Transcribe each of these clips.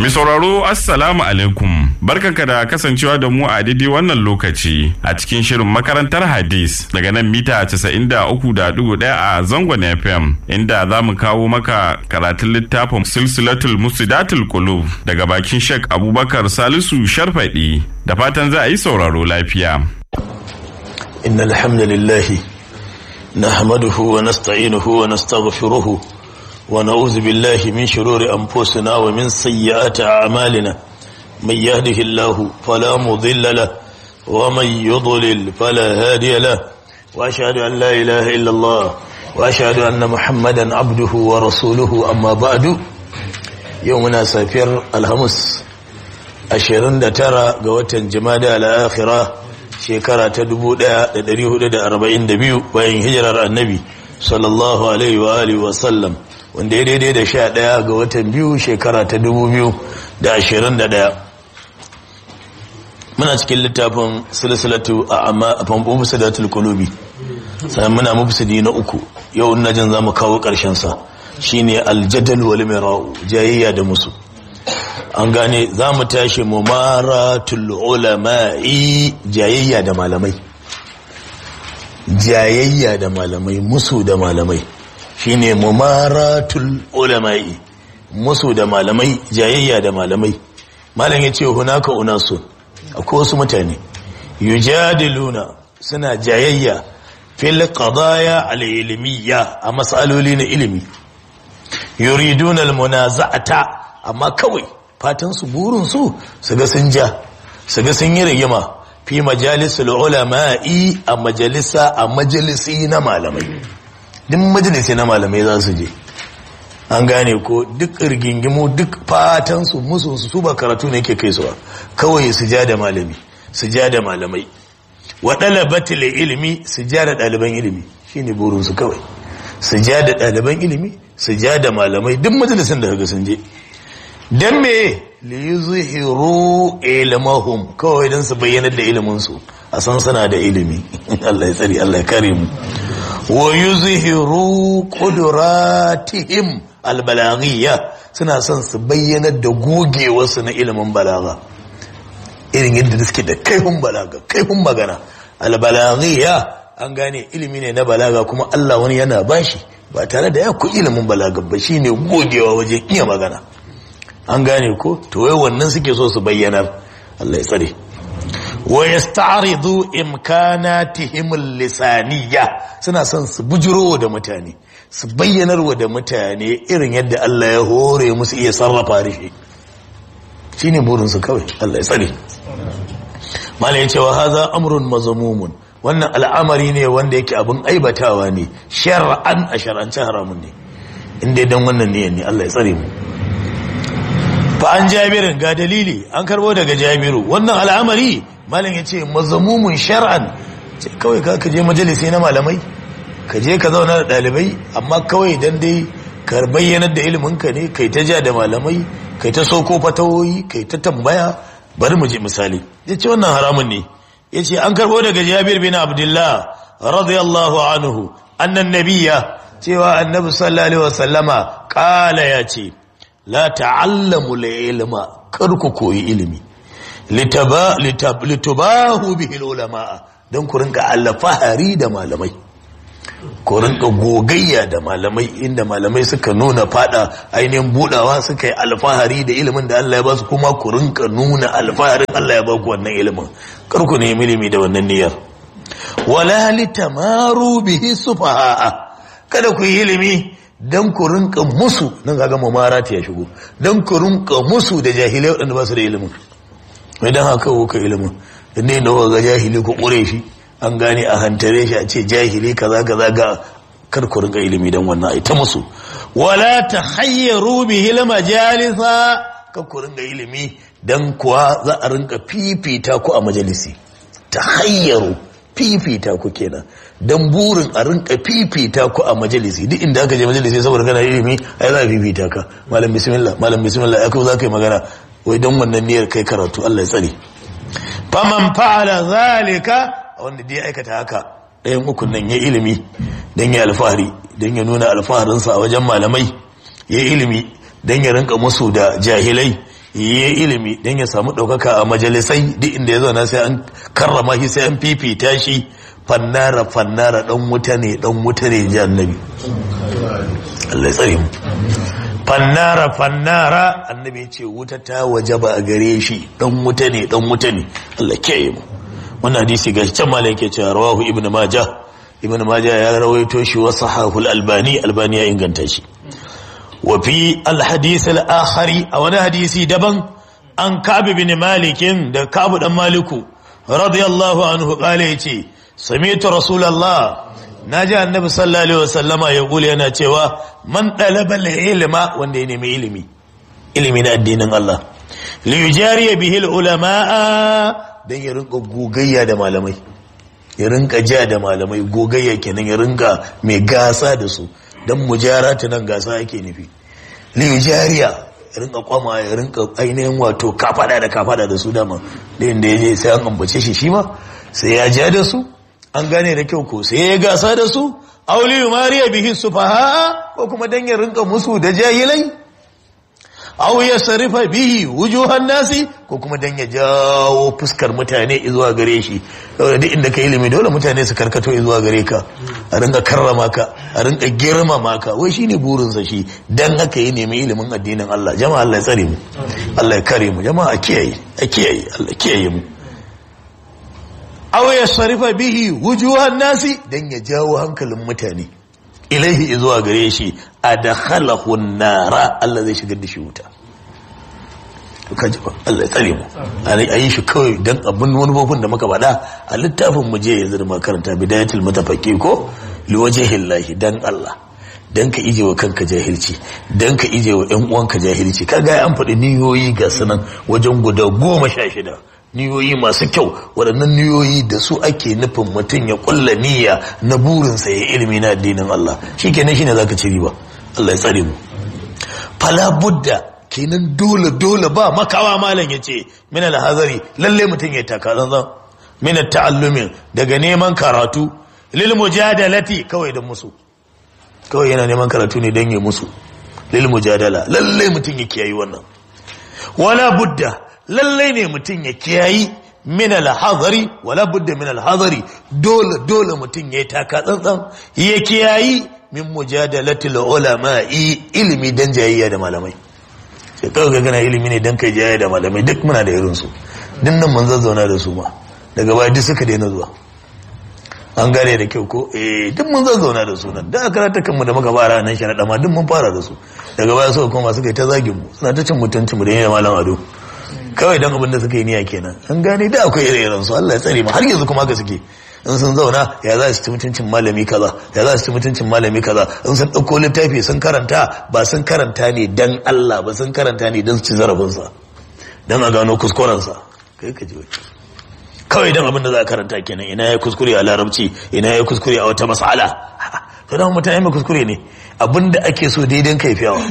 Mi sauraro Assalamu alaikum barkanka da kasancewa da mu a daidai wannan lokaci a cikin shirin makarantar hadis daga nan mita 93.1 a zangon FM inda za mu kawo maka karatun littafin silsilatul musidatul qulub daga bakin Sheikh Abubakar Salisu Sharfadi da fatan za a yi sauraro lafiya. إن الحمد لله نحمده ونستعينه ونستغفره ونعوذ بالله من شرور أنفسنا ومن سيئات أعمالنا من يهده الله فلا مضل له ومن يضلل فلا هادي له وأشهد أن لا إله إلا الله وأشهد أن محمدا عبده ورسوله أما بعد يومنا سافر الهمس أشهرن ترى قوة جمادة الآخرة shekara ta 1442 bayan hijirar annabi sallallahu alaihi wa alihi wa sallam wanda ya daidai da sha ɗaya ga watan biyu shekara ta 2021 muna cikin littafin silsilatu a amma a famfo musadatul kulubi sannan muna mufsidi na uku yau na jin za mu kawo ƙarshen sa shine aljadal wal mira'u jayayya da musu an gane za mu tashi mumaratul ulama'i jayayya da malamai jayayya da malamai musu da malamai shine mumaratul ulama'i musu da malamai jayayya da malamai malam yace hunaka unasu akwai wasu mutane yujadiluna suna jayayya fil qadaya al ilmiya a masaloli na ilimi yuriduna al munaza'ata amma kawai fatansu burinsu su ga sun ja su ga sun yi rigima fi majalisul ulama'i a majalisa a majalisi na malamai duk majalisi na malamai za su je an gane ko duk rigingimu duk fatansu musu su ba karatu ne ke kai suwa kawai su ja da malami su ja da malamai wa dalabatil ilimi su ja da ɗaliban ilimi shine burinsu kawai su ja da ɗaliban ilimi su ja da malamai duk majalisin da kaga sun je don me liyuzhiru ilmahum kawai don su bayyanar da iliminsu a san suna da ilimi Allah ya tsari Allah ya kare mu wa yuzhiru qudratihim albalaghiyya suna son su bayyanar da gogewarsu na ilimin balaga irin yadda suke da kaifin balaga kaifin magana albalaghiyya an gane ilimi ne na balaga kuma Allah wani yana bashi ba tare da ya ku ilimin balaga ba shine gogewa wajen iya magana an gane ko to wai wannan suke so su bayyanar Allah ya tsare wa yasta'ridu imkanatihim lisaniyya suna son su bujuro da mutane su bayyanar wa da mutane irin yadda Allah ya hore musu iya sarrafa rishi shine burin su kawai Allah ya tsare mala yace wa hadha amrun mazmumun wannan al'amari ne wanda yake abin aibatawa ne shar'an a shar'ance haramun ne inda dan wannan ne ne Allah ya tsare mu fa an jabirin ga dalili an karbo daga jabiru wannan al'amari malam ya ce mazamumun shar'an ce kawai ka je majalisi na malamai ka je ka zauna da ɗalibai amma kawai dan dai ka bayyanar da iliminka ne kai ta ja da malamai kai ta soko fatawoyi kai ta tambaya bari mu je misali ya ce wannan haramun ne ya ce an karbo daga jabir bin abdullah radiyallahu anhu annan nabiya cewa annabi sallallahu alaihi wasallama kala ya ce la ta'allamu ilma kar ku koyi ilimi litubahu bihi ulama don ku rinka alfahari da malamai ku rinka gogayya da malamai inda malamai suka nuna fada ainihin budawa suka yi alfahari da ilimin da Allah ya ba su kuma ku rinka nuna alfaharin Allah ya ba ku wannan ilimin kar ku nemi ilimi da wannan niyyar wala litamaru bihi sufaha kada ku yi ilimi don ku rinka musu nan ga gama marati ya shigo don ku rinka musu da jahilai waɗanda ba su da ilimin idan haka kuka ilimin ne da ga jahili ku ƙure shi an gane a hantare shi a ce jahili kaza kaza ga kar ku rinka ilimi don wannan ai ta musu wala ta hayyaru bihi majalisa kar ku rinka ilimi dan kuwa za a rinka fifita ku a majalisi ta hayyaru fifita ku kenan dan burin a rinka fifita ku a majalisi duk inda aka je majalisi saboda kana ilimi ai za a fifita ka malam bismillah malam bismillah ya za ka yi magana wai don wannan niyyar kai karatu Allah ya tsare faman fa'ala zalika wanda dai aikata haka ɗayan ukun nan ya ilimi dan ya alfahari dan ya nuna alfaharinsa a wajen malamai ya ilimi dan ya rinka musu da jahilai yi ilimi don ya samu ɗaukaka a majalisai duk inda ya zauna sai an karrama shi sai an fifita shi fannara fannara ɗan wuta ne ɗan wuta ne ji annabi Allah ya tsare mu fannara fannara annabi ya ce wuta ta waje ba a gare shi ɗan wuta ne ɗan wuta ne Allah kiyaye mu wannan hadisi ga can malam yake cewa rawahu ibnu majah ibnu majah ya rawaito shi wa sahahul albani albani ya inganta shi وفي الحديث الآخر أو حديث دبن عن كعب بن مالك ده كعب بن مالك رضي الله عنه قال يتي سمعت رسول الله نجا النبي صلى الله عليه وسلم يقول أنا تيوا من طلب العلم وند ينمي علمي علمي na addinin Allah li yujari bihi ulama dan ya rinka gogayya da malamai ya rinka ja da malamai gogayya kenan ya rinka mai gasa da su don mujarata nan gasa ake nufi liyujariya ya rinka kwama ya rinka ainihin wato kafada da kafada da su dama da inda ya je sai an ambace shi shi ma sai ya ja da su an gane da kyau ko sai ya gasa da su auliyu mariya bihi sufaha ko kuma dan ya rinka musu da jahilai aw ya sarifa bihi wujuhan nasi ko kuma dan ya jawo fuskar mutane zuwa gare shi saboda duk inda ka ilimi dole mutane su karkato zuwa gare ka a rinka karrama ka a rinka girmama ka wai shine burin sa shi dan haka yi nemi ilimin addinin Allah jama'a Allah ya tsare mu Allah ya kare mu jama'a a kiyaye a kiyaye Allah kiyaye mu aw ya sarifa bihi wujuhan nasi dan ya jawo hankalin mutane ilaihi zuwa gare shi a da halahun nara Allah zai shigar da shi wuta kaji ba Allah ya tsare mu a yi shi kawai don abin wani bofin da muka faɗa a littafin mu je yanzu da makaranta bidayatul mutafaqi ko liwajhillahi dan Allah dan ka ije wa kanka jahilci dan ka ije wa ƴan uwanka jahilci kaga an faɗi niyoyi ga sanan wajen guda goma sha shida niyoyi masu kyau waɗannan niyoyi da su ake nufin mutum ya ƙulla niyya na burinsa ya ilimi na addinin Allah shi kenan shi ne za ka ci riba Allah ya tsare mu fala budda kenan dole dole ba makawa malam ya ce min alhazari lalle mutum ya taka zanzan min ta'allumin daga neman karatu lil mujadalati kawai da musu kawai yana neman karatu ne don ya musu lil mujadala lalle mutum ya kiyayi wannan wala budda lallai ne mutum ya kiyayi min alhazari wala budda min alhazari dole dole mutum ya taka tsantsan ya kiyayi min mujadalatil ulama'i ilimi dan jayayya da malamai sai kawai ga gana ilimi ne dan kai jayayya da malamai duk muna da irin su din nan mun zazzauna da su ma daga baya duk suka daina zuwa an gane da kyau ko eh duk mun zazzauna da su nan da karata kanmu da muka fara nan sharaɗa ma duk mun fara da su daga baya suka koma suka yi ta zagin mu suna ta cin mutuncin mu da yin malam ado kawai dan abin da suka yi niyya kenan an gane da akwai ire-iren su Allah ya tsare mu har yanzu kuma haka suke in sun zauna ya za su ci mutuncin malami kaza ya za su ci mutuncin malami kaza in sun ɗauko littafi sun karanta ba sun karanta ne dan Allah ba sun karanta ne dan su ci zarafinsa dan a gano kuskurensa kai ka ji kawai dan abin da za a karanta kenan ina ya kuskure a larabci ina ya kuskure a wata mas'ala to dan mutane mai kuskure ne abin da ake so daidan kaifiyawa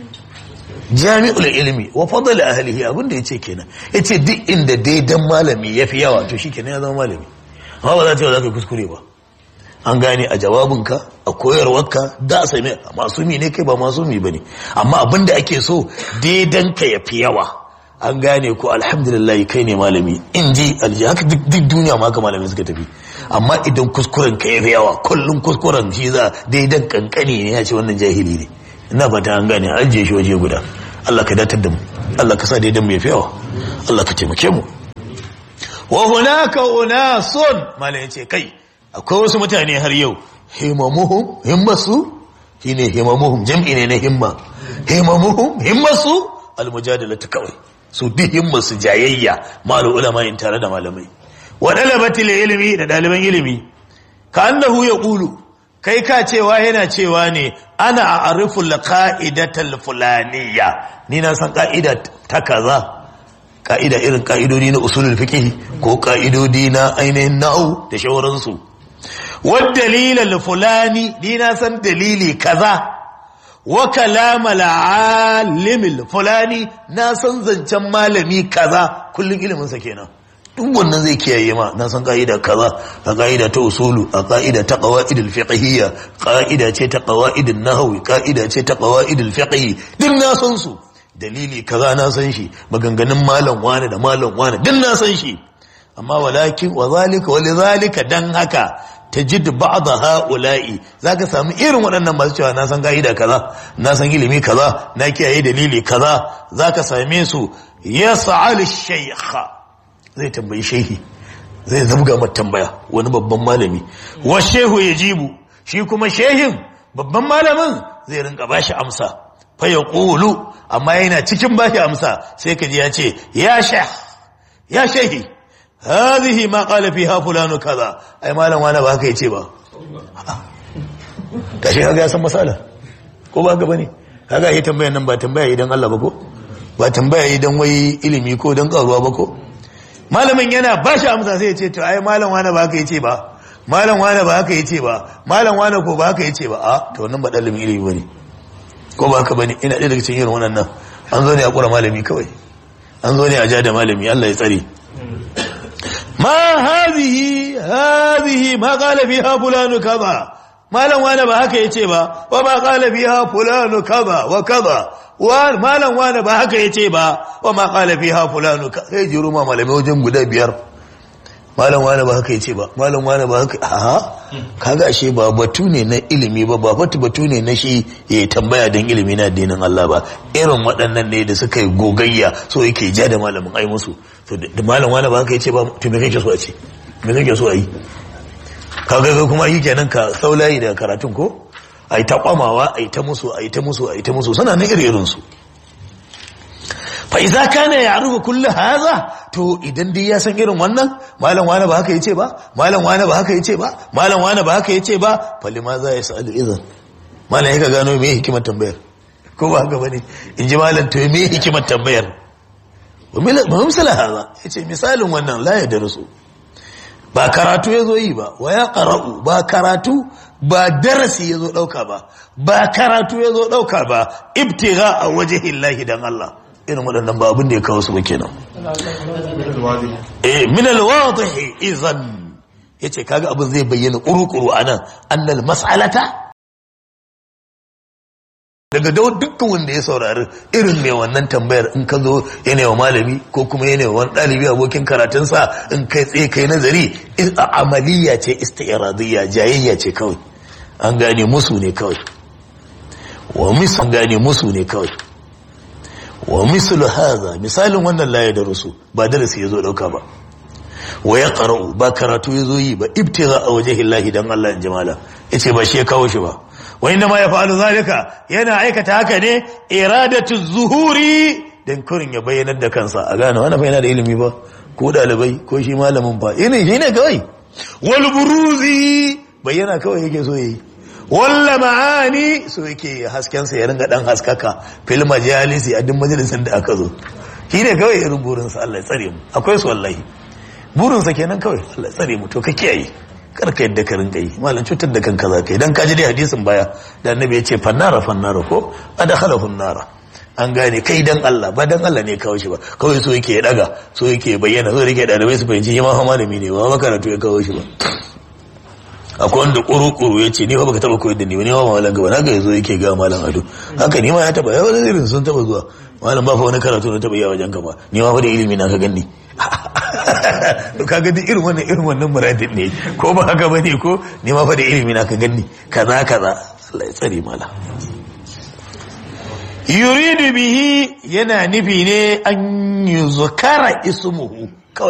jami'ul ilimi wa fadl ahlihi abin da yace kenan yace duk inda daidan malami yafi yawa to shikenan ya zama malami amma ba za ta yi za ka kuskure ba an gane a jawabinka a koyarwarka da sai mai masumi ne kai ba masumi ba ne amma abin da ake so daidan ka yafi yawa an gane ko alhamdulillah kai ne malami in ji alji haka duk duniya ma haka malami suka tafi amma idan kuskuren ka yafi yawa kullum kuskuren shi za daidan kankani ne ya ce wannan jahili ne ina fata an gane ajiye shi waje guda Allah ka datar da mu Allah ka sa daidan mu yafi yawa Allah ka taimake mu wa hunaka unasun malai yace kai akwai wasu mutane har yau himamuhum himmasu shine himamuhum jam'i ne na himma himamuhum himmasu almujadalatu kawai su bi himmasu jayayya malu ulama in tare da malamai wa dalabatil ilmi da daliban ilimi ka annahu yaqulu kai ka cewa yana cewa ne ana a'rifu laqa'idatal fulaniyya ni na san ka'ida ta kaza ka'ida irin ka'idodi na usulul fiqh ko ka'idodi na ainihin na'u da shawaransu wad dalilal fulani ni na san dalili kaza wa kalamal alimil fulani na san zancen malami kaza kullun ilimin sa kenan duk wannan zai kiyaye ma na san ka'ida kaza a ka'ida ta usulu a ka'ida ta qawaidul fiqhiyya ka'ida ce ta qawaidun nahwi ka'ida ce ta qawaidul fiqh duk na san su dalili kaza na san shi maganganun malam wani da malam wani duk na san shi amma walakin wa zalika wa lidhalika dan haka tajid ba'd ha'ula'i zaka samu irin waɗannan masu cewa na san gaida kaza na san ilimi kaza na kiyaye dalili kaza zaka same su yas'al shaykha zai tambayi shehi zai zabga mata tambaya wani babban malami wa shehu yajibu shi kuma shehin babban malamin zai rinka bashi amsa fa yaqulu amma yana cikin bashi amsa sai kaji ya ce ya shekh ya shehi هذه ما قال فيها فلان كذا ai malam wani ba haka yace ba kashi kaga ya san masala ko ba haka bane kaga yi tambayar nan ba tambaya idan Allah ba ko ba tambaya idan wai ilimi ko dan karuwa ba ko malamin yana ba shi amsa sai ya ce to ai malam wani ba haka yace ba malam wani ba haka yace ba malam wani ko ba haka yace ba a to wannan ba dalibin ilimi bane ko ba haka bane ina ɗaya daga cikin irin wannan an zo ne a kura malami kawai an zo ne a ja da malami Allah ya tsare ما هذه هذه ما قال فيها فلان كذا malam wane ba haka yace ba wa ma qala fiha fulanu kaza wa kaza wa malam wane ba haka yace ba wa ma qala fiha fulanu ka sai jiru ma malamai wajen guda biyar malam wane ba haka yace ba malam wane ba haka a kaga ashe ba batu ne na ilimi ba ba batu batu ne na shi ya tambaya don ilimi na addinin Allah ba irin waɗannan ne da suka yi gogayya so yake ja da malamin ai musu to da malam wane ba haka yace ba to me kake so a ce me kake so a yi kaga ga kuma yi kenan ka saulayi da karatun ko ai ta kwamawa ai ta musu ai ta musu ai ta musu suna nan iri irin su fa idza kana ya'rifu kullu hadha to idan dai ya san irin wannan malam wani ba haka yace ba malam wani ba haka yace ba malam wani ba haka yace ba fa lima za ya sa'alu idan malam yaka gano me hikimar tambayar ko ba haka bane in ji malam to me hikimar tambayar wa misala hadha yace misalin wannan la ya darasu ba karatu ya zo yi ba wa ya ƙara'u ba karatu ba darasi ya zo ɗauka ba ba karatu ya zo ɗauka ba ibtiga a waje hillahi don Allah irin waɗannan ba abin da ya kawo su ba kenan eh min alwadihi idan yace kaga abin zai bayyana kurukuru anan annal mas'alata daga dukkan wanda ya saurari irin mai wannan tambayar in ka zo yana wa malami ko kuma yana wa wani ɗalibi abokin karatunsa in kai tsaye kai nazari amaliya ce istiradiyya jayayya ce kawai an gane musu ne kawai wa misu an gane musu ne kawai wa mislu haza misalin wannan laye da rusu ba darasi ya zo ɗauka ba wa ya qara'u ba karatu ya zo yi ba ibtiga a wajhillahi dan Allah in jamala yace ba shi ya kawo shi ba wa inda ma ya fa'alu zalika yana aikata haka ne iradatu zuhuri dan kurin ya bayyanar da kansa a gane wannan yana da ilimi ba ko dalibai ko shi malamin ba ina shi ne kawai wal buruzi bayyana kawai yake so yi walla ma'ani so yake hasken sa ya ringa dan haskaka fil majalisi a duk majalisin da aka zo shi ne kawai irin burin sa Allah ya tsare mu akwai su wallahi burin sa kenan kawai Allah ya tsare mu to ka kiyaye karka yadda ka rinka yi malam cutar da kanka za ka yi don kaji dai hadisin baya da annabi ya ce fannara fannara ko adakhala nara an gane kai dan Allah ba dan Allah ne kawo shi ba kawai so yake ya daga so yake bayyana so yake dalibai su fahimci shi ma fa malami ne ba makaratu ya kawo shi ba akwai wanda kuru-kuru ya ce ni ba baka taba koyar da ni ba ni ba malam gaba na ga yazo yake ga malam ado haka ni ma ya taba ya wani irin sun taba zuwa malam ba fa wani karatu na taba yi a wajen ka ba ni ma fa da ilimi na ka ganni to kaga duk irin wannan irin wannan muradin ne ko ba haka bane ko ni ma fa da ilimi na ka ganni kaza kaza Allah ya tsare mala yuridu bihi yana nufi ne an yuzkara ismuhu